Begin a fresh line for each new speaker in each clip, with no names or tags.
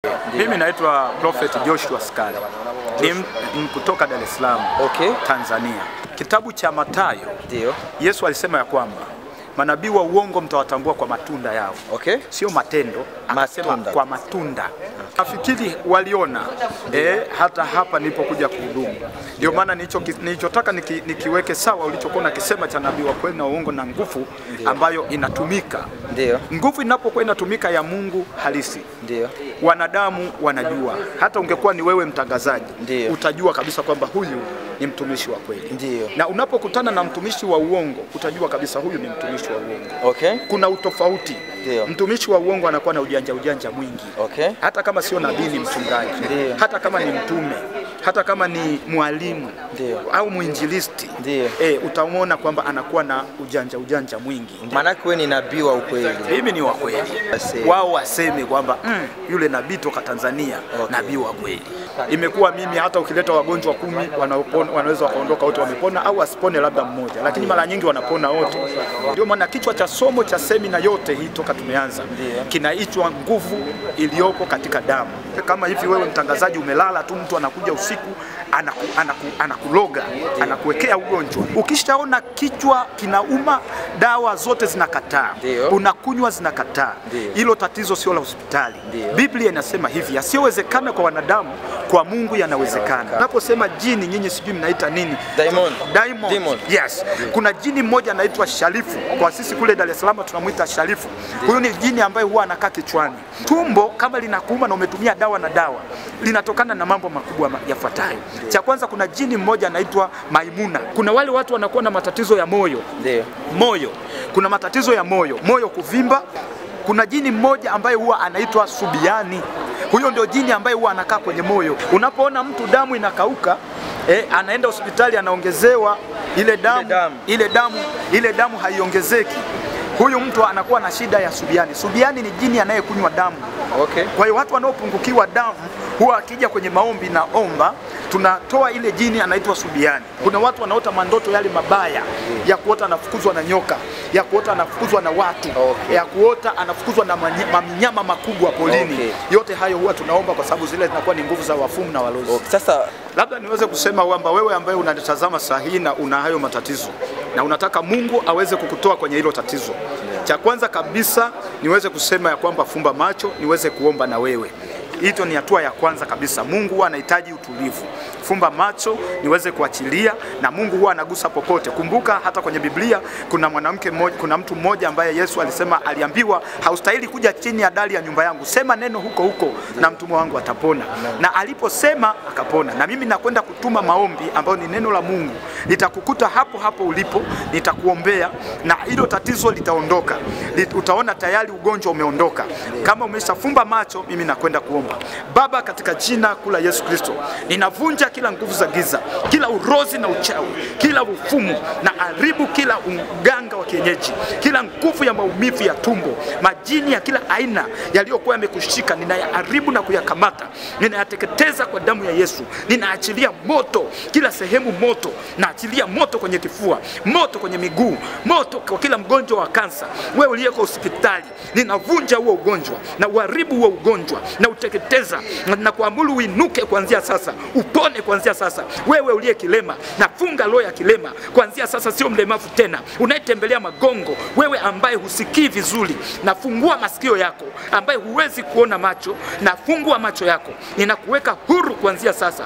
Mimi naitwa Prophet Joshua Skali, ni m- m- kutoka Dar es Salaam,
Okay.
Tanzania. Kitabu cha Mathayo,
Ndio.
Yesu alisema ya kwamba manabii wa uongo mtawatambua kwa matunda yao,
Okay.
sio matendo, akasema
Matunda.
kwa matunda. Nafikiri waliona eh, hata hapa nilipokuja kuhudumu. Ndio maana nilicho nilichotaka niki, nikiweke sawa ulichokuwa nakisema cha nabii wa kweli na uongo na nguvu ambayo inatumika.
Ndio.
Nguvu inapokuwa inatumika ya Mungu halisi
Ndio.
wanadamu wanajua. Hata ungekuwa ni wewe mtangazaji,
Ndiyo.
utajua kabisa kwamba huyu ni mtumishi wa kweli.
Ndiyo.
Na unapokutana na mtumishi wa uongo, utajua kabisa huyu ni mtumishi wa uongo.
Okay.
Kuna utofauti.
Ndiyo.
Mtumishi wa uongo anakuwa na ujanja ujanja mwingi,
Okay.
hata kama sio nabii, ni mchungaji,
Ndiyo.
hata kama ni mtume, hata kama ni mwalimu
Ndiyo.
au mwinjilisti,
Ndiyo.
eh, utamwona kwamba anakuwa na ujanja ujanja mwingi.
Maanake wewe ni nabii wa ukweli.
Mimi ni wa kweli,
Waseme.
wao waseme kwamba mm, yule nabii toka Tanzania
Okay.
nabii wa kweli. Imekuwa mimi hata ukileta wagonjwa kumi wanaopona, wanaweza wakaondoka wote wamepona, au asipone labda mmoja, lakini mara nyingi wanapona wote. Ndio maana kichwa cha somo cha semina yote hii toka tumeanza kinaitwa nguvu iliyoko katika damu. Kama hivi wewe mtangazaji umelala tu, mtu anakuja usiku anaku, anaku, anakuloga anakuwekea ugonjwa. Ukishaona kichwa kinauma, dawa zote zinakataa,
Ndio.
unakunywa zinakataa.
Ndio.
Hilo tatizo sio la hospitali.
Ndio.
Biblia inasema hivi, yasiyowezekana kwa wanadamu kwa Mungu yanawezekana. Unaposema jini, nyinyi sijui mnaita nini?
Diamond.
Diamond.
Demon.
Yes. Kuna jini mmoja anaitwa Sharifu. Kwa sisi kule Dar es Salaam tunamwita Sharifu. Huyu ni jini ambaye huwa anakaa kichwani. Tumbo kama linakuuma na umetumia dawa na dawa, linatokana na mambo makubwa ma- yafuatayo. Cha kwanza, kuna jini mmoja anaitwa Maimuna. Kuna wale watu wanakuwa na matatizo ya moyo
Ndio.
moyo. Kuna matatizo ya moyo, moyo kuvimba. Kuna jini mmoja ambaye huwa anaitwa Subiani. Huyo ndio jini ambaye huwa anakaa kwenye moyo. Unapoona mtu damu inakauka eh, anaenda hospitali anaongezewa ile damu,
damu.
ile damu, ile damu haiongezeki. Huyu mtu anakuwa na shida ya Subiani. Subiani ni jini anayekunywa damu.
Okay.
Kwa hiyo watu wanaopungukiwa damu huwa akija kwenye maombi na omba, tunatoa ile jini anaitwa Subiani. Kuna watu wanaota mandoto yale mabaya ya kuota anafukuzwa na nyoka, ya kuota anafukuzwa na watu,
Okay.
ya kuota anafukuzwa na manye- manyama makubwa polini.
Okay.
Yote hayo huwa tunaomba kwa sababu zile zinakuwa ni nguvu za wafumu na walozi.
Okay. Sasa
Labda niweze kusema kwamba wewe ambaye unanitazama saa hii na una hayo matatizo na unataka Mungu aweze kukutoa kwenye hilo tatizo, cha kwanza kabisa niweze kusema ya kwamba fumba macho, niweze kuomba na wewe. Hito ni hatua ya kwanza kabisa. Mungu huwa anahitaji utulivu. Fumba macho niweze kuachilia, na Mungu huwa anagusa popote. Kumbuka hata kwenye Biblia kuna mwanamke mmoja, kuna mtu mmoja ambaye Yesu alisema, aliambiwa haustahili kuja chini ya dari ya nyumba yangu, sema neno huko huko na mtumwa wangu atapona. Na aliposema akapona. Na mimi nakwenda kutuma maombi ambayo ni neno la Mungu, nitakukuta hapo hapo ulipo, nitakuombea na hilo tatizo litaondoka. Lit- Utaona tayari ugonjwa umeondoka. Kama umeshafumba macho, mimi nakwenda kuomba. Baba, katika jina kula Yesu Kristo, ninavunja kila nguvu za giza, kila urozi na uchawi, kila ufumu na haribu kila uganga wa kienyeji, kila nguvu ya maumivu ya tumbo, majini ya kila aina yaliyokuwa yamekushika, ninayaharibu na kuyakamata, ninayateketeza kwa damu ya Yesu. Ninaachilia moto kila sehemu, moto naachilia moto kwenye kifua, moto kwenye miguu, moto kwa kila mgonjwa wa kansa. Wewe uliyeko hospitali, ninavunja huo ugonjwa na uharibu huo ugonjwa na uteketeza na, na kuamuru uinuke kuanzia sasa, upone kuanzia sasa. Wewe uliye kilema, nafunga roho ya kilema kuanzia sasa, sio mlemavu tena, unayetembelea magongo, wewe ambaye husikii vizuri, nafungua masikio yako, ambaye huwezi kuona macho, nafungua macho yako, ninakuweka huru kuanzia sasa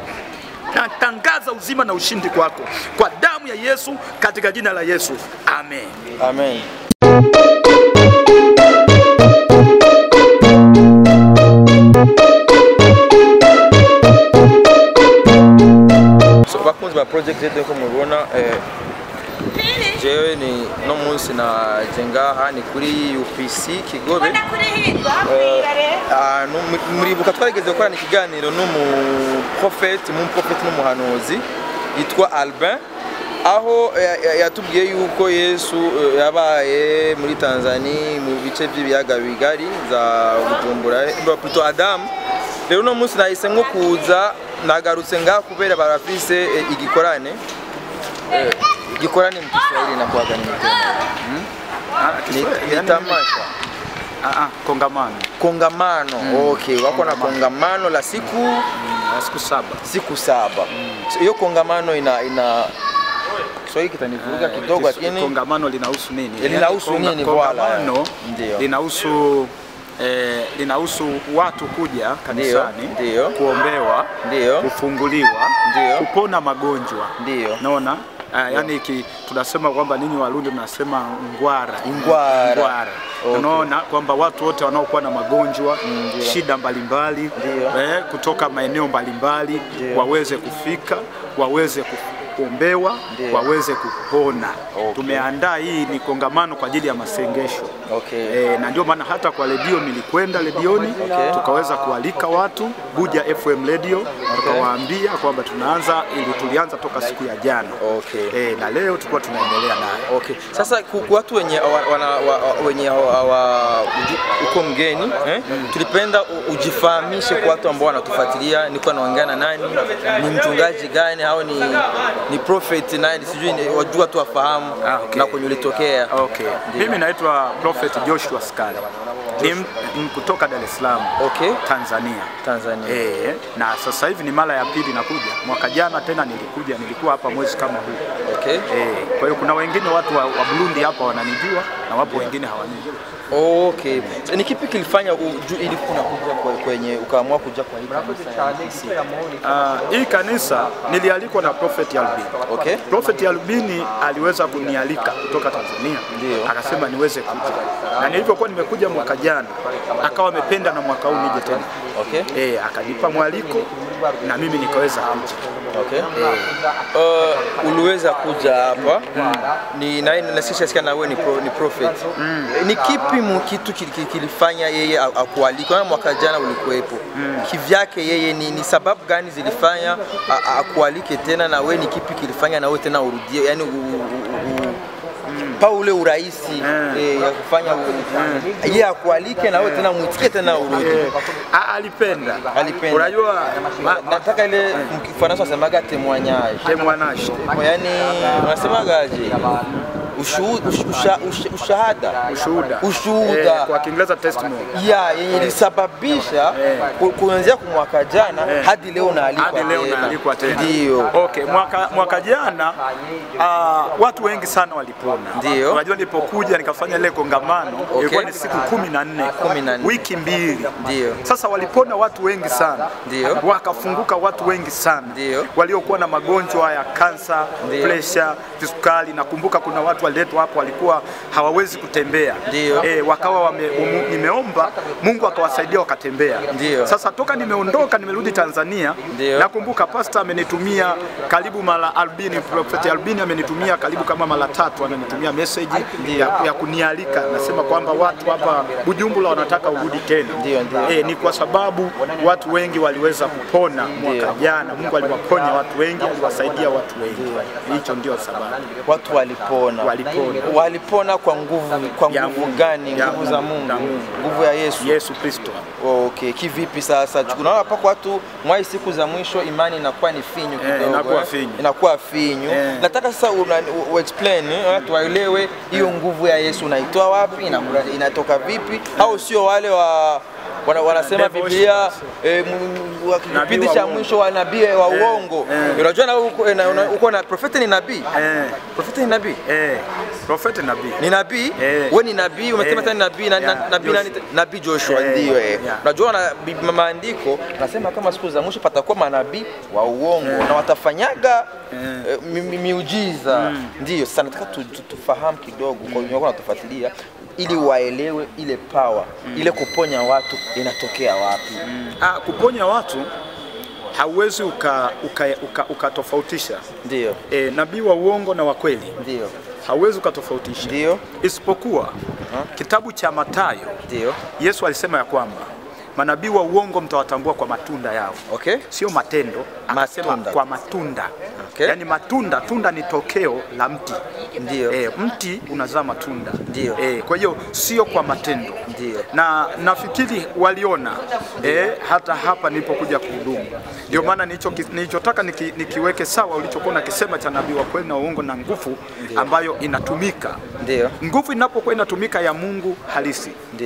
natangaza uzima na ushindi kwako kwa damu ya Yesu, katika jina la Yesu, amen.
amen. So, bakunzi ba project yetu ko mubona eh, jewe ni no munsi naje ngaha ni kuri UPC Kigobe ahantu mu- muribuka twarigeze gukorana ikiganiro n'umuprofeti umuprofeti n'umuhanuzi yitwa Albin aho ya- ya- yatubwiye yuko Yesu eh, yabaye muri Tanzania mu bice by'ibiyaga bigari za Bujumbura eh, plutôt Adamu rero uno munsi nahise nko kuza nagarutse ngaha kubera barafise eh, igikorane Eh, igikorane mu Kiswahili nakuwaga ni ni- ni tamasha
Ah, ah, kongamano
kongamano okay wako na kongamano la siku
ya siku saba.
siku saba So, hiyo kongamano ina ina Kiswahili kitanivuruga kidogo
Kis-
lakini
kongamano linahusu nini?
Linahusu
Yaani konga-
nini,
Kongamano
bwana? Ndio.
linahusu eh, linahusu watu kuja kanisani
ndio.
kuombewa,
ndio
kufunguliwa,
Ndio.
kupona magonjwa.
ndio
Naona uh, yani ki, tunasema kwamba ninyi Warundi mnasema ngwara
Ngwara.
ngwara.
Okay.
Unaona kwamba watu wote wanaokuwa na magonjwa
Ndio.
shida mbalimbali
Ndio.
eh, kutoka maeneo mbalimbali
Ndio.
waweze kufika waweze kuombewa
Ndio.
waweze kupona.
Okay.
Tumeandaa hii ni kongamano kwa ajili ya masengesho
okay
E, na ndio maana hata kwa redio nilikwenda redioni
Okay.
tukaweza kualika watu Buja FM radio tukawaambia kwamba tunaanza ili tulianza toka siku ya jana
okay
e, na leo tulikuwa tunaendelea nayo.
Okay. Sasa ku- ku- watu wenye wa- wana, wa, wa- wenye hawa- hawa- uju- uko mgeni eh? Tulipenda u- ujifahamishe kwa watu ambao wanatufuatilia, niko naongea na nani, ni mchungaji gani au ni, ni prophet nani, sijui ni- wajua tu wafahamu
Ah, okay.
na kwenye ulitokea.
Okay. Mimi naitwa Prophet Joshua Skali ni m- m- kutoka Dar es Salaam
Okay.
Tanzania.
Tanzania.
E, na sasa hivi ni mara ya pili nakuja. Mwaka jana tena nilikuja, nilikuwa hapa mwezi kama huu.
Okay.
E, kwa hiyo kuna wengine watu wa, wa Burundi hapa wananijua na wapo wengine hawanijui.
Okay. So, ni kipi kilifanya uju, ili unakuja kwe- kwenye ukaamua kuja kwa hii kanisa ya DCC?
Ah, hii kanisa nilialikwa na Prophet Albini.
Okay.
Prophet Albini aliweza kunialika kutoka Tanzania,
Ndio.
akasema niweze kuja, na nilivyokuwa nimekuja mwaka jana, akawa amependa na mwaka huu nije tena.
Okay.
Eh, akanipa mwaliko na mimi nikaweza kuja.
Okay. Uh, uliweza kuja hapa ni na na sisi sikia na wewe ni, pro, ni prophet. Ni kipi mu kitu kili- kili- kilifanya yeye a- akualike? Na mwaka jana ulikuwepo. Kivyake yeye ni, ni sababu gani zilifanya a- a- akualike tena na wewe ni kipi kilifanya na wewe tena urudie? Yaani u, u, u, u, pa ule urahisi eh, ya kufanya u- yeye akualike na wewe tena muitikie tena urudi.
Eh, a- alipenda.
Alipenda.
Unajua ma-
Nataka ile mkifaransa wasemaga témoignage.
témoignage.
yani unasemaje Ushuhu- ush- usha- usha- ushahada
Ushuhuda.
ushuhuda
Eh, kwa Kiingereza testimony.
ya yenye ilisababisha ku- kuanzia kwa mwaka jana hadi leo naalikwa
hadi leo
tena.
naalikwa tena.
Ndio.
Okay, mwaka, mwaka jana uh, watu wengi sana walipona.
Ndio.
Unajua nilipokuja nikafanya ile kongamano ilikuwa ni siku kumi na nne
Kumi na nne.
wiki mbili.
Ndio.
Sasa walipona watu wengi sana.
Ndio.
Wakafunguka watu wengi sana.
Ndio.
Waliokuwa na magonjwa ya kansa,
Ndio.
pressure, kisukari. Nakumbuka kuna watu waliletwa hapo walikuwa hawawezi kutembea.
Ndio.
Eh, wakawa wame, umu, nimeomba Mungu akawasaidia wakatembea.
Ndio.
Sasa toka nimeondoka nimerudi Tanzania
Ndio.
nakumbuka pasta amenitumia karibu mara albini, Prophet Albini amenitumia karibu kama mara tatu, amenitumia message ya, ya kunialika, nasema kwamba watu hapa Bujumbura wanataka urudi tena.
Ndio, ndio.
Eh, ni kwa sababu watu wengi waliweza kupona mwaka jana. Mungu aliwaponya watu wengi, aliwasaidia watu wengi. Hicho ndio sababu.
watu walipona
Walipona.
walipona kwa nguvu kwa
Ya
nguvu
Mungu.
gani
Ya
nguvu za
Mungu.
Mungu
Ya Mungu.
nguvu ya Yesu
Yesu Kristo.
Okay, kivipi sasa? Tunaona hapa kwa watu mwai siku za mwisho imani inakuwa ni finyu kidogo.
inakuwa
eh?
finyu.
Inakuwa finyu.
Eh.
Nataka sasa una, u, u explain eh, watu waelewe hiyo nguvu ya Yesu unaitoa wapi ina, inatoka vipi au sio wale wa wana, wanasema
Devil
Biblia eh, m- m- wa kipindi
wa
cha
uongo.
mwisho wa nabii wa uongo.
eh.
Unajua na uko na, una- uko na profeti ni nabii.
Eh,
Profeti ni nabii.
eh, Prophet nabii.
Ni nabii?
Eh.
Wewe ni nabii, umesema
Eh.
tena ni nabii na, na,
Yeah,
nabii nani?
Joshua.
Nabii Joshua
Eh.
ndio eh.
Yeah.
Unajua na bi- maandiko nasema kama siku za mwisho patakuwa manabii wa uongo na watafanyaga eh, mi- mi- miujiza. Ndio sasa nataka tu, tu, tufahamu kidogo kwa wenye wako wanatufuatilia ili waelewe ile power, ile kuponya watu inatokea wapi.
Ah, kuponya watu hauwezi ukatofautisha uka, uka, ukatofautisha,
Ndio.
eh, nabii wa uongo na wa kweli
Ndio.
hauwezi ukatofautisha,
Ndio.
isipokuwa kitabu cha Mathayo
Ndio.
Yesu alisema ya kwamba manabii wa uongo mtawatambua kwa matunda yao,
Okay?
sio matendo. Akasema
Matunda.
kwa matunda
Okay.
yaani matunda, tunda ni tokeo la mti
Ndio.
e, mti unazaa matunda
Ndio.
e, kwa hiyo sio kwa matendo
Ndio.
na nafikiri waliona e, hata hapa nilipokuja kuhudumu. Ndio maana nilicho- nilichotaka niki, nikiweke sawa ulichokuwa nakisema cha nabii wa kweli na uongo na nguvu ambayo inatumika.
Ndio.
Nguvu inapokuwa inatumika ya Mungu halisi
Ndio.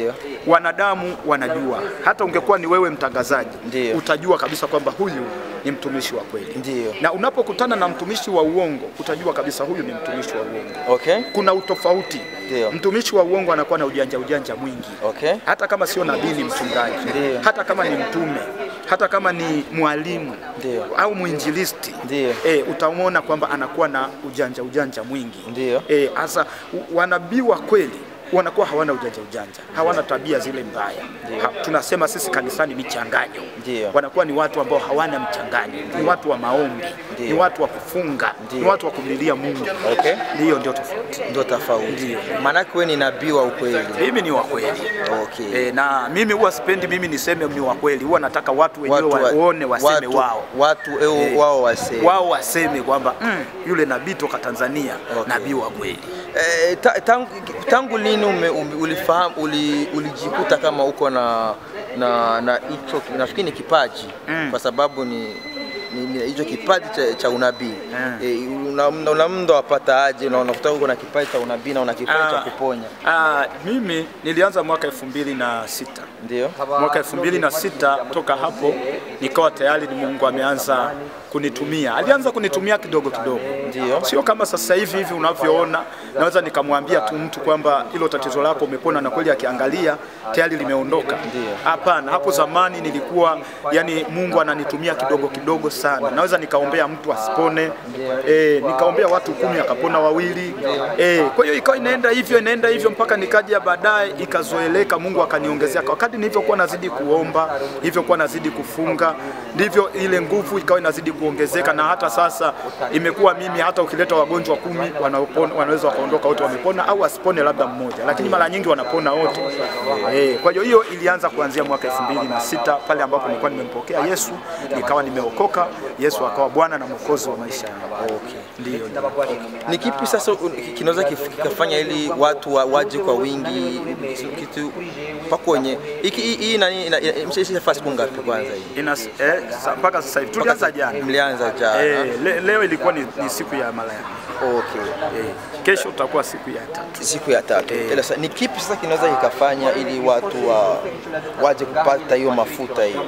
wanadamu wanajua. Hata ungekuwa ni wewe mtangazaji,
Ndiyo.
utajua kabisa kwamba huyu ni mtumishi wa kweli.
Ndiyo.
Na unapokutana na mtumishi wa uongo, utajua kabisa huyu ni mtumishi wa uongo.
Okay.
Kuna utofauti.
Ndiyo.
Mtumishi wa uongo anakuwa na ujanja ujanja mwingi
Okay.
hata kama sio nabii ni mchungaji,
Ndiyo.
hata kama ni mtume, hata kama ni mwalimu
Ndiyo.
au mwinjilisti
Ndiyo.
e, utamwona kwamba anakuwa na ujanja ujanja mwingi
Ndiyo.
e, hasa u- wanabii wa kweli wanakuwa hawana ujanja ujanja, hawana tabia zile mbaya. Ha, tunasema sisi kanisani michanganyo.
Ndiyo.
Wanakuwa ni watu ambao hawana mchanganyo, ni watu wa maombi,
Ndiyo.
ni watu wa kufunga,
Ndiyo.
ni watu wa kumlilia Mungu.
Okay.
Ndiyo, ndio tofauti.
Ndo tofauti. Maanake wewe ni nabii wa ukweli.
Mimi ni wa kweli.
Okay.
E, na mimi huwa sipendi mimi niseme ni wa kweli, huwa nataka watu wenyewe
wa-
waone waseme
watu,
wao
Watu eh,
Eh,
wao waseme.
wao waseme kwamba mm, yule nabii toka Tanzania
Okay.
nabii wa kweli.
Eh, ta, tangu, tangu lini ume, ume, ulifahamu uli, ulijikuta kama uko na na na hicho nafikiri ni kipaji
Mm.
kwa sababu ni ni- ni hicho kipaji cha, cha unabii
Mm.
eh, una, una, una mndo wapata aje na unakuta uko na kipaji cha unabii na una kipaji cha
Ah,
kuponya
ah, mimi nilianza mwaka elfu mbili na sita
ndio
mwaka elfu mbili na sita toka hapo nikawa tayari ni Mungu ameanza kunitumia. Alianza kunitumia kidogo kidogo,
Ndio.
sio kama sasa hivi hivi unavyoona, naweza nikamwambia tu mtu kwamba hilo tatizo lako umepona, na kweli akiangalia tayari limeondoka.
Ndio.
Hapana, hapo zamani nilikuwa yani, Mungu ananitumia kidogo kidogo sana. Naweza nikaombea mtu asipone, eh, nikaombea watu kumi akapona wawili, eh, kwa hiyo ikawa inaenda hivyo inaenda hivyo mpaka nikaja baadaye ikazoeleka, Mungu akaniongezea. Wakati nilivyokuwa nazidi kuomba, nilivyokuwa nazidi kufunga, ndivyo ile nguvu ikawa inazidi kuongezeka, na hata sasa imekuwa mimi, hata ukileta wagonjwa kumi wanaopona, wanaweza wakaondoka wote wamepona, au asipone labda mmoja, lakini mara nyingi wanapona wote. Eh, kwa hiyo hiyo ilianza kuanzia mwaka 2006 pale ambapo nilikuwa nimempokea Yesu, nikawa nimeokoka, Yesu akawa Bwana na Mwokozi wa maisha yangu.
okay.
Ndio, ndio.
ni kipi sasa un- kinaweza kif- kikafanya ili watu wa, waje kwa wingi kitu pakwenye hiki hii- hii nani ina- ina- mshaisha siku ngapi kwanza hii
Ina, eh, sa- mpaka sasa hivi tulianza jana.
mlianza jana
Eh, le, leo ilikuwa ni, ni siku ya mara ya pili.
okay
eh, kesho utakuwa siku ya tatu.
siku ya tatu
Eh.
Ila sasa, ni kipi sasa kinaweza kikafanya ili watu wa, waje kupata hiyo mafuta hiyo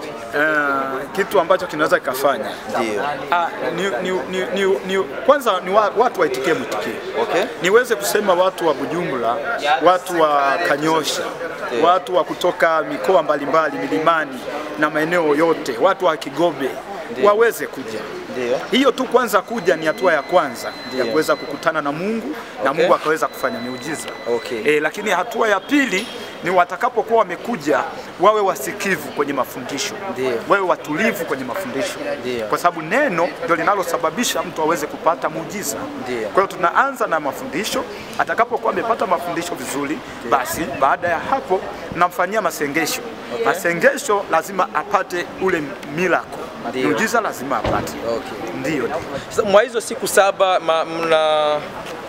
Eh, kitu ambacho kinaweza kikafanya
ndio
ah, ni, ni, ni, ni, ni, kwanza ni wa, watu waitikie mwitikio
okay
niweze kusema watu wa Bujumbura, watu wa Kanyosha, watu wa kutoka mikoa mbalimbali milimani na maeneo yote, watu wa Kigobe waweze kuja.
ndio
Hiyo tu kwanza kuja ni hatua ya kwanza ya
Ndiyo.
kuweza kukutana na Mungu na
Okay.
Mungu akaweza kufanya miujiza.
Okay.
E, lakini hatua ya pili ni watakapokuwa wamekuja wawe wasikivu kwenye mafundisho,
Ndiyo.
wawe watulivu kwenye mafundisho,
Ndiyo.
kwa sababu neno ndio linalosababisha mtu aweze kupata muujiza.
Ndiyo.
Kwa hiyo tunaanza na mafundisho. Atakapokuwa amepata mafundisho vizuri, basi baada ya hapo namfanyia masengesho. Masengesho lazima apate ule miracle,
Ndiyo.
muujiza lazima apate.
okay
Ndio,
sasa mwa hizo siku saba ma, mna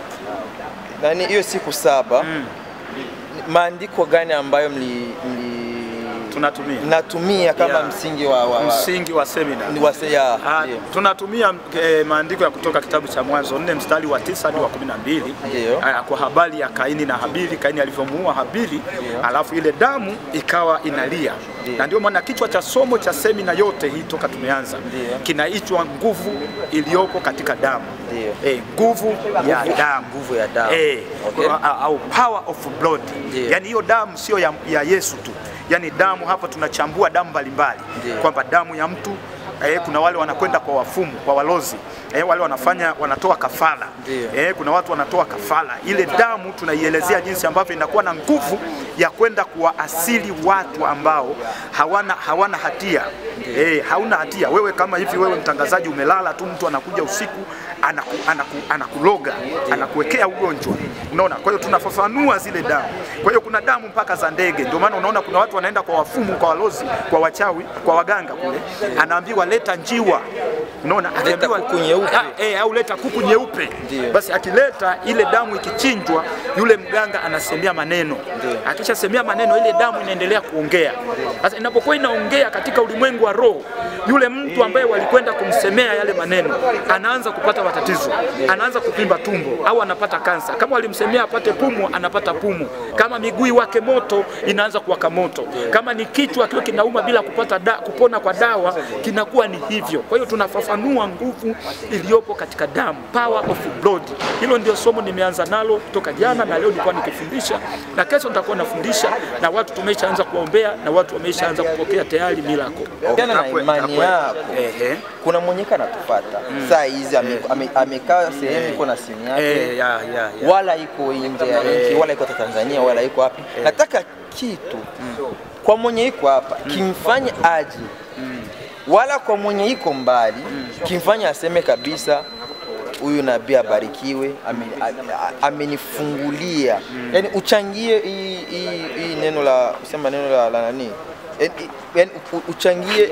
nani hiyo siku saba maandiko gani ambayo mli, mli
tunatumia
mnatumia kama
Yeah.
msingi wa, wa, wa,
msingi wa semina.
ni wase ya
Ah,
ndio.
tunatumia eh, maandiko ya kutoka kitabu cha Mwanzo nne mstari wa tisa hadi wa kumi na mbili
Ndiyo.
Ah, kwa habari ya Kaini na Habili, Kaini alivyomuua Habili, alafu ile damu ikawa inalia,
Ndiyo.
na ndio maana kichwa cha somo cha semina yote hii toka tumeanza
Ndiyo.
kinaitwa nguvu iliyopo katika damu.
Ndiyo.
Eh, nguvu ya damu
nguvu ya damu.
eh,
Okay.
au- au power of blood.
Ndiyo.
Yani hiyo damu sio ya, ya Yesu tu, yani damu hapa tunachambua damu mbalimbali
Ndiyo.
kwamba damu ya mtu eh, kuna wale wanakwenda kwa wafumu, kwa walozi eh, wale wanafanya wanatoa kafara
Ndiyo.
eh, kuna watu wanatoa kafara. Ile damu tunaielezea jinsi ambavyo inakuwa na nguvu ya kwenda kuwaasili watu ambao hawana, hawana hatia eh, hauna hatia wewe. Kama hivi wewe mtangazaji umelala tu, mtu anakuja usiku anaku, anaku, anakuloga anakuwekea ugonjwa, unaona. Kwa hiyo tunafafanua zile damu. Kwa hiyo kuna damu mpaka za ndege, ndio maana unaona kuna watu wanaenda kwa wafumu, kwa walozi, kwa wachawi, kwa waganga kule, anaambiwa leta njiwa Unaona, akiambiwa
kuku nyeupe.
Ah, eh, au leta kuku nyeupe,
Ndiyo.
basi akileta ile damu ikichinjwa, yule mganga anasemea maneno.
Ndiyo.
Akishasemea maneno, ile damu inaendelea kuongea. Sasa inapokuwa inaongea katika ulimwengu wa roho, yule mtu ambaye walikwenda kumsemea yale maneno anaanza kupata matatizo, anaanza kuvimba tumbo au anapata kansa. Kama walimsemea apate pumu, anapata pumu. Kama miguu wake moto, inaanza kuwaka moto. Kama ni kichwa kiwe kinauma bila kupata da, kupona kwa dawa, kinakuwa ni hivyo. Kwa hiyo tunafafanua nguvu iliyopo katika damu, power of blood. Hilo ndio somo nimeanza nalo kutoka jana, na leo nilikuwa nikifundisha, na kesho nitakuwa nafundisha, na watu tumeshaanza kuombea, na watu wameshaanza kupokea tayari miracle.
Jana na
Hapo-
imani
hapo-
yako
Ehe.
kuna mwenyeka anatufata saa hizi ame- ame- amekaa sehemu iko na simu yake
Eh, ya, ya, ya.
wala iko nje ya nchi wala iko hata Tanzania wala iko wapi. Nataka kitu kwa mwenye iko hapa kimfanye aje, wala kwa mwenye iko mbali kimfanye aseme kabisa huyu nabii abarikiwe, ame- a- a- amenifungulia. Yani uchangie hii hii- hii neno la sema neno la, la nani, yani, yani u- uchangie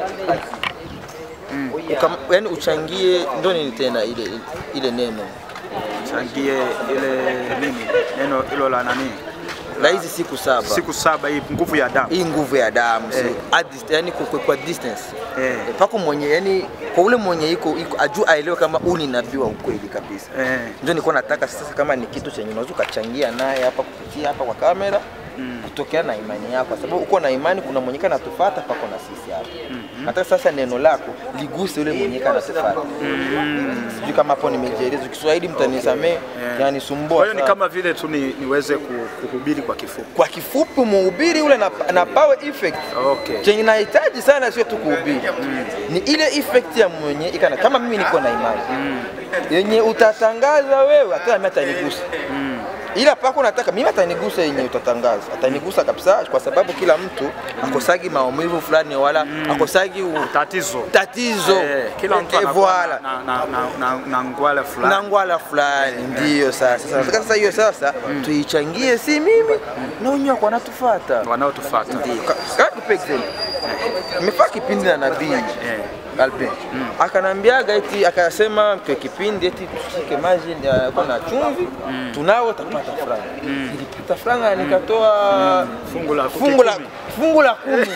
ukam- yani uchangie ndo nini tena ile ile neno
changie ile nini neno hilo la nani,
la hizi siku saba
siku saba, hii nguvu ya damu
hii nguvu ya damu
Eh.
at dist- yani kwa, kwa, kwa distance
Eh.
Eh, pako mwenye yani kwa ule mwenye iko iko ajua aelewe kama huu ni nabii wa ukweli kabisa
eh.
ndio nilikuwa nataka sasa kama ni kitu chenye unaweza ukachangia naye hapa kupitia hapa kwa kamera kutokea na imani yako kwa sababu uko na imani kuna mwenye kana tufuata pako na sisi hapa nataka sasa neno lako liguse yule mwenye kana tufuata sijui kama hapo nimejieleza Kiswahili mtanisamee yanisumbua
Kwa hiyo ni
sana.
kama vile tu ni, niweze ku- kuhubiri kwa kifupi.
kwa kifupi muhubiri ule na, na power effect
Okay.
chenye nahitaji sana sio tu kuhubiri ni ile effect ya mwenye ikana kama mimi niko na imani yenye utatangaza wewe hata mimi atanigusa ila pako nataka mimi atanigusa yenye utatangaza atanigusa kabisa kwa sababu kila mtu akosagi maumivu fulani wala akosagi u-
Tatizo
tatizo
eh, kila mtu
Eh,
anakuwa
voila.
na, na, na, na, na ngwala
na
fulani.
ngwala fulani ndiyo sasa sasa nataka sasa hiyo sasa tuichangie si mimi na wenyewe wako wanatufuata
wanaotufuata.
Ndiyo. Ka- ka- nikupe example. Nimefanya kipindi na nabii
Eh.
Albin akanambiaga eti akasema kwa kipindi eti tushike maji ya- kwa na chumvi tunao tapata franga nilipata franga nikatoa
Fungu la
fungu la
kumi.
fungu la kumi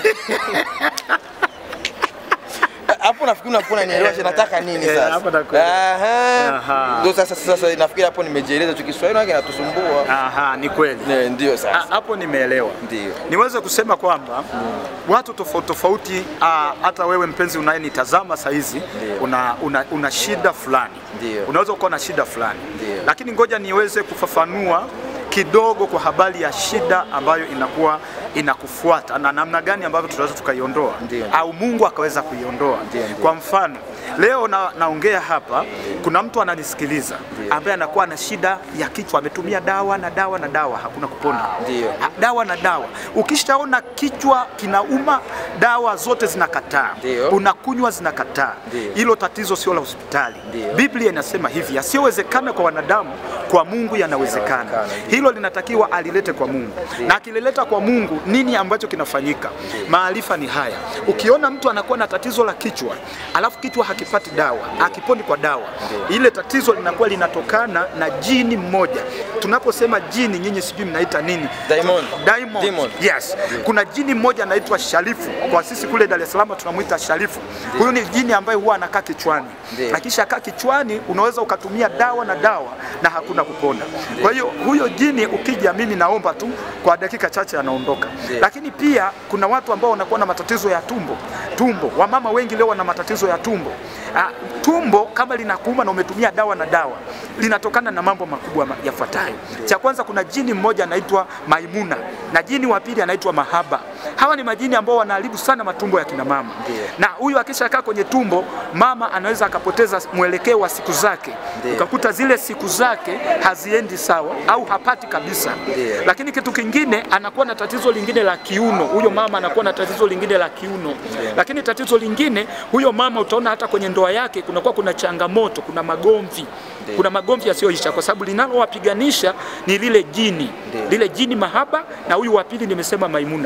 hapo nafikiri unakuwa unanielewa sasa nataka nini
Eh,
sasa
hapo nakuelewa.
Aha.
Aha.
ndio sasa sasa nafikiri hapo nimejieleza tu Kiswahili wake natusumbua
Aha, ni kweli.
Ne, ndio
Ah,
sasa
Hapo nimeelewa.
ndio
Niweze kusema kwamba watu tofauti tofauti, ah, hata wewe mpenzi unayenitazama saa hizi una, una, una shida fulani,
Ndio.
unaweza ukawa na shida fulani,
Ndio.
lakini ngoja niweze kufafanua kidogo kwa habari ya shida ambayo inakuwa inakufuata na namna gani ambavyo tunaweza tukaiondoa
Ndio.
au Mungu akaweza kuiondoa.
Ndio, ndio.
Kwa mfano leo na, naongea hapa, kuna mtu ananisikiliza ambaye anakuwa na shida ya kichwa, ametumia dawa na dawa na dawa, hakuna kupona
Ndio.
Ha- dawa na dawa. Ukishaona kichwa kinauma, dawa zote zinakataa,
Ndio.
unakunywa zinakataa.
Ndio.
Hilo tatizo sio la hospitali.
Ndio.
Biblia inasema hivi, yasiyowezekana kwa wanadamu kwa Mungu yanawezekana.
Yanawezekana,
Hilo linatakiwa alilete kwa Mungu, na akilileta kwa Mungu, nini ambacho kinafanyika? Maarifa ni haya. Ukiona mtu anakuwa na tatizo la kichwa, alafu kichwa hakipati dawa, akiponi kwa dawa, ile tatizo linakuwa linatokana na jini mmoja. Tunaposema jini, nyinyi sijui mnaita nini?
Diamond.
Diamond.
Demon.
Yes. Kuna jini mmoja anaitwa Sharifu. Kwa sisi kule Dar es Salaam tunamwita Sharifu. Huyu ni jini ambaye huwa anakaa kichwani.
Ndiyo.
Akisha kaa kichwani unaweza ukatumia dawa na dawa na hakuna kupona. Kwa hiyo huyo jini ukija, mimi naomba tu kwa dakika chache anaondoka.
Ndiyo.
Lakini pia kuna watu ambao wanakuwa na matatizo ya tumbo. Tumbo. Wamama wengi leo wana matatizo ya tumbo. Ah, tumbo kama linakuuma na umetumia dawa na dawa linatokana na mambo makubwa ma- yafuatayo. Cha kwanza kuna jini mmoja anaitwa Maimuna na jini wa pili anaitwa Mahaba. Hawa ni majini ambao wanaharibu sana matumbo ya kina mama.
Ndiyo.
Na huyu akishakaa kwenye tumbo, mama anaweza akapoteza mwelekeo wa siku zake.
Ndiyo.
Ukakuta zile siku zake haziendi sawa au hapati kabisa.
Ndiyo.
Lakini kitu kingine anakuwa na tatizo lingine la kiuno. Huyo mama anakuwa na tatizo lingine la kiuno. Lakini tatizo lingine, huyo mama utaona hata kwenye ndoa yake kunakuwa kuna changamoto, kuna magomvi. Kuna magomvi yasiyoisha kwa sababu linalowapiganisha ni lile jini.
Ndiyo.
Lile jini mahaba na huyu wa pili nimesema Maimuna.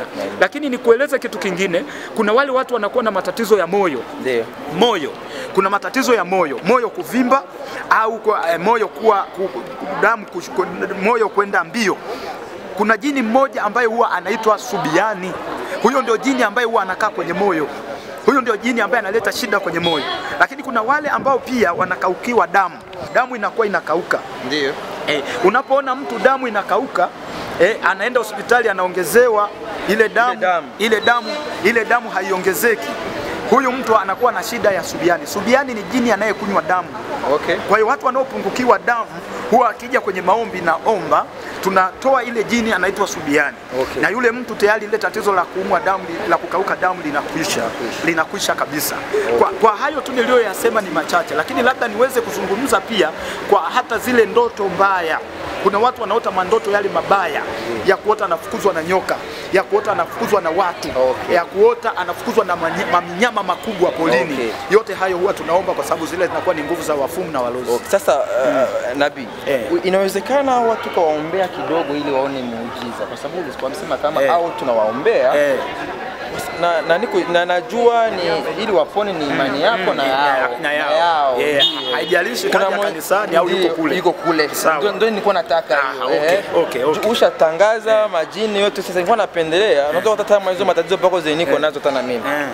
Lakini nikueleze kitu kingine, kuna wale watu wanakuwa na matatizo ya moyo
Ndio.
moyo kuna matatizo ya moyo moyo kuvimba au kwa, eh, moyo kuwa ku, ku, damu kush- ku, moyo kwenda mbio kuna jini mmoja ambaye huwa anaitwa subiani huyo ndio jini ambaye huwa anakaa kwenye moyo huyo ndio jini ambaye analeta shida kwenye moyo lakini kuna wale ambao pia wanakaukiwa damu damu inakuwa inakauka
Ndio.
Eh, unapoona mtu damu inakauka eh, anaenda hospitali anaongezewa ile damu,
damu.
ile damu ile damu haiongezeki. Huyu mtu anakuwa na shida ya subiani. Subiani ni jini anayekunywa damu.
Okay.
Kwa hiyo watu wanaopungukiwa damu huwa akija kwenye maombi na omba tunatoa ile jini anaitwa subiani
Okay.
na yule mtu tayari ile tatizo la kuumwa damu la kukauka damu linakwisha linakwisha kabisa. Kwa, kwa hayo tu niliyoyasema ni machache, lakini labda niweze kuzungumza pia kwa hata zile ndoto mbaya. Kuna watu wanaota mandoto yale mabaya ya kuota anafukuzwa na nyoka, ya kuota anafukuzwa na watu,
Okay.
ya kuota anafukuzwa na manye- maminyama makubwa polini.
Okay.
Yote hayo huwa tunaomba kwa sababu zile zinakuwa ni nguvu za wafumu na walozi.
Okay. Sasa uh, nabii
Eh.
inawezekana watu kawaombea kidogo ili waone muujiza, kwa sababu ulikuwa msema kama
Eh.
au tunawaombea
Eh.
na, na, niko, na najua ni ili wapone ni imani yako na yao
na yao. Eh,
Ndio.
haijalishi
Kuna
kaja
mwe-
kanisani au yuko
ndio,
kule.
yuko kule.
Sawa.
Ndio- Ndio nilikuwa nataka
Ah,
hiyo.
okay,
eh.
okay, okay.
Ushatangaza majini yote, sasa nilikuwa napendelea, unaweza hata kama hizo matatizo pako zenye niko nazo hata na mimi
Eh.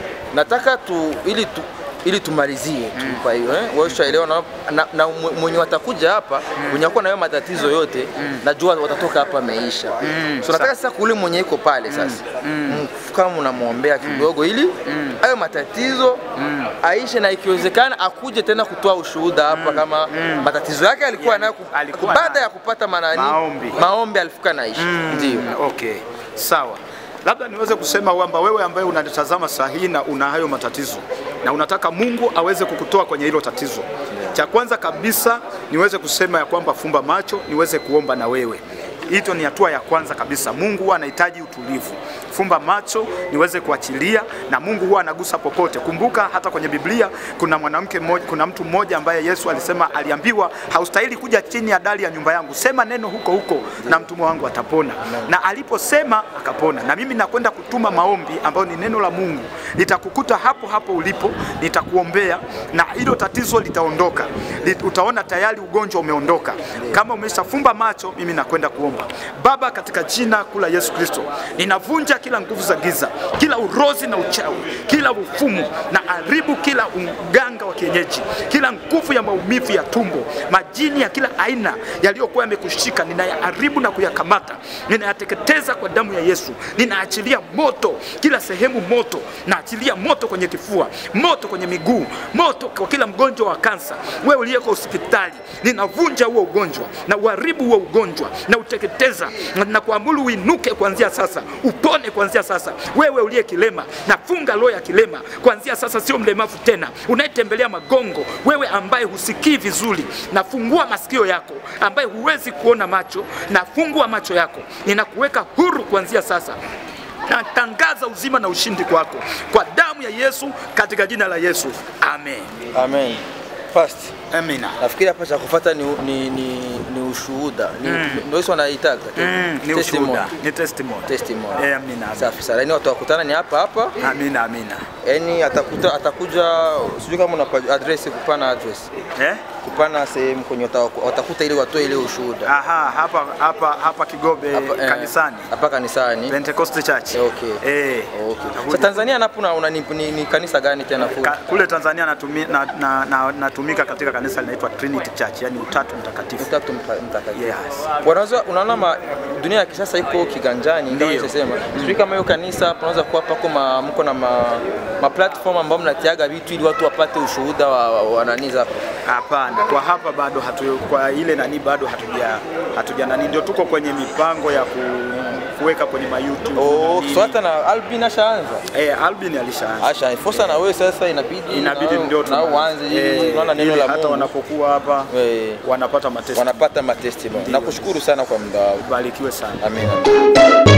nataka tu ili tu ili tumalizie tu kwa hiyo eh, wewe ushaelewa na, na, na mwe- mwenye watakuja hapa mwenye wako na hayo matatizo yote najua watatoka hapa ameisha so nataka sasa kule mwenye iko pale sasa mm. kama unamwombea kidogo ili hayo matatizo aishe na ikiwezekana akuje tena kutoa ushuhuda hapa kama matatizo yake alikuwa nayo ku-
alikuwa
baada
nayo.
ya kupata manani
Maombi.
maombi alifika naishi ndio
Mm, okay, sawa. Labda niweze kusema kwamba wewe ambaye unanitazama saa hii na una hayo matatizo na unataka Mungu aweze kukutoa kwenye hilo tatizo, cha kwanza kabisa niweze kusema ya kwamba fumba macho, niweze kuomba na wewe. Hito ni hatua ya kwanza kabisa. Mungu huwa anahitaji utulivu. Fumba macho niweze kuachilia, na Mungu huwa anagusa popote. Kumbuka hata kwenye Biblia kuna mwanamke mmoja, kuna mtu mmoja ambaye Yesu alisema, aliambiwa haustahili kuja chini ya dari ya nyumba yangu, sema neno huko huko na mtumwa wangu atapona. Na aliposema akapona. Na mimi nakwenda kutuma maombi ambayo ni neno la Mungu, nitakukuta hapo hapo ulipo, nitakuombea na hilo tatizo litaondoka. Lit- Utaona tayari ugonjwa umeondoka. Kama umeshafumba macho, mimi nakwenda kuomba. Baba, katika jina kuu la Yesu Kristo, ninavunja kila nguvu za giza, kila urozi na uchawi, kila ufumu na haribu kila uganga wa kienyeji, kila nguvu ya maumivu ya tumbo, majini ya kila aina yaliyokuwa yamekushika, ninayaharibu na kuyakamata, ninayateketeza kwa damu ya Yesu. Ninaachilia moto kila sehemu, moto naachilia moto kwenye kifua, moto kwenye miguu, moto kwa kila mgonjwa wa kansa. Wewe uliyeko hospitali, ninavunja huo ugonjwa na uharibu huo ugonjwa na uteketeza na, na kuamuru uinuke kuanzia sasa, upone kuanzia sasa. Wewe uliye kilema, nafunga roho ya kilema kuanzia sasa, sio mlemavu tena, unayetembelea magongo, wewe ambaye husikii vizuri, nafungua masikio yako, ambaye huwezi kuona macho, nafungua macho yako, ninakuweka huru kuanzia sasa natangaza uzima na ushindi kwako kwa damu ya Yesu, katika jina la Yesu, amen.
amen first
Amina.
nafikiri hapa cha kufuata ni, ni, ni, ni ushuhuda ni, ndio hizo wanaitaga
Mm, ni
Testimony.
ushuhuda, ni testimony.
testimony
Eh, amina, amina.
safi sana yani watu wakutana ni hapa hapa
Amina, amina.
yani atakuta atakuja sijui kama unapa address kupana address
Eh?
kupana sehemu kwenye wata- watakuta ili watoe ile ushuhuda
Aha, hapa hapa hapa Kigobe
Hapa, eh,
kanisani.
hapa kanisani
Pentecost Church.
Okay.
Eh.
okay. Sa Tanzania napo una, una, ni, ni, ni kanisa gani tena full?
Ka, kule Tanzania natumi, na, na, na, natumika katika kanisa linaitwa Trinity Church, yani utatu mtakatifu.
Utatu mta- mtakatifu.
Yes.
Wanaweza unaona ma, dunia ya kisasa iko kiganjani, ndio
Ndio.
nisema. Sijui kama hiyo kanisa panaweza kuwa pako ma, mko na ma, ma platform ambao mnatiaga vitu ili watu wapate ushuhuda wa, wa, wa nani zako.
Hapana, kwa hapa bado hatu, kwa ile nani bado hatuja hatuja nani, ndio tuko kwenye mipango ya ku, kuweka kwenye ma YouTube.
Oh,
nini.
so hata na Albin ashaanza.
eh, Albin alishaanza.
Asha, fosa na wewe sasa inabidi
Inabidi
na-
ndio
na
tuna-
uanze ili
eh,
unaona neno
ili
la
hata
Mungu.
wanapokuwa hapa
Eh,
wanapata mateso.
wanapata matestimony. Nakushukuru sana kwa muda wako.
Barikiwe sana.
Amen.